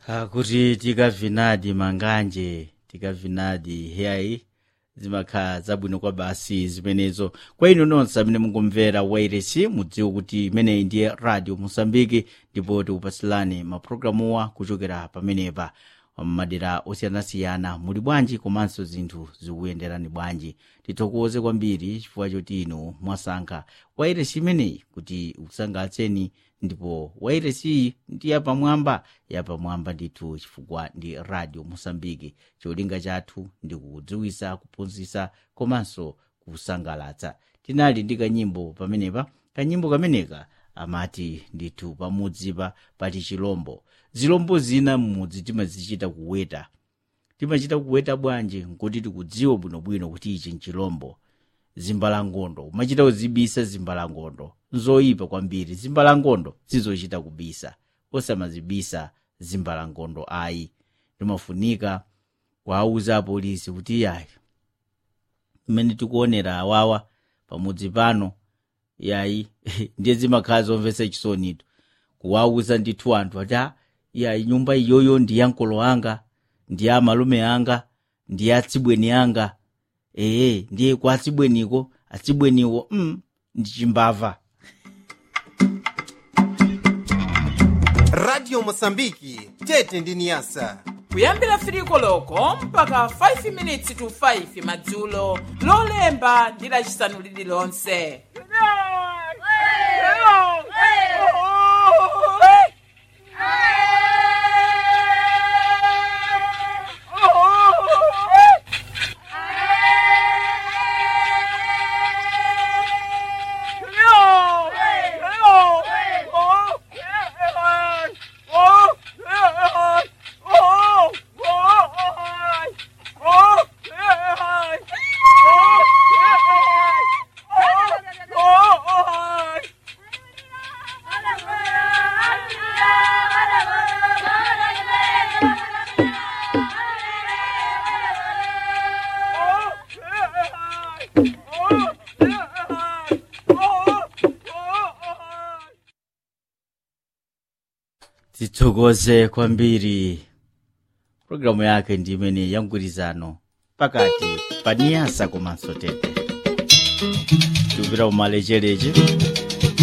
kuti tikavinadi manganje tikavinadi heyayi zimakhala zabwino kwa basi zimenezo kwa inu nonse amene mungumvera wairesi mudziwe kuti imeneyi ndiye radio mosambiki ndipo tikupasilani mapulogalamuwa kuchokera pamenepa madera osiyanasiyana muli bwanji komanso zinthu zikuyenderani bwanji tithokoze kwambiri chifukwa choti inu mwasankha wairesi imeneyi kuti ikusangalatseni ndipo wairesiyi ndi yapamwamba yapamwamba ndithu chifukwa ndi radio mosambiki cholinga chathu ndi kudziwisa kuphunzitsa komanso kusangalatsa tinali ndi kanyimbo pamenepa kanyimbo kameneka amati ndithu pamudzipa pali chilombo zilombo zina m'mudzi timazichita kuweta timachita kuweta bwanji nkuti tikudziwa bwinobwino kuti ichi nchilombo zimbalangondo umachita kuzibisa zimbalangondo nzoyipa kwambiri zimbalangondo sizochita kubisa osamazibisa zimbalangondo ayi limafunika kuwauza apolisi kuti yayi mmene tikuonera awawa pamudzi pano yayi ndiye zimakhala zomvetsa chisonitu kuwauza ndithu anthu ati "Ah, yayi nyumba iyoyo ndi ya mkolo anga ndi ya malume anga ndi ya atsibweni anga ee ndiye kwa atsibweniko atsibweniwo mm, ndi chimbava radio mosambiki tete ndi niyasa kuyambira firiko loko mpaka 5 minutes to 5 madzulo lolemba ndi lacisanu lililonse tithokoze kwambiri programu yake ndi imene ya mgwirizano pakati pa niyasa komanso tete tikupita kumalechereche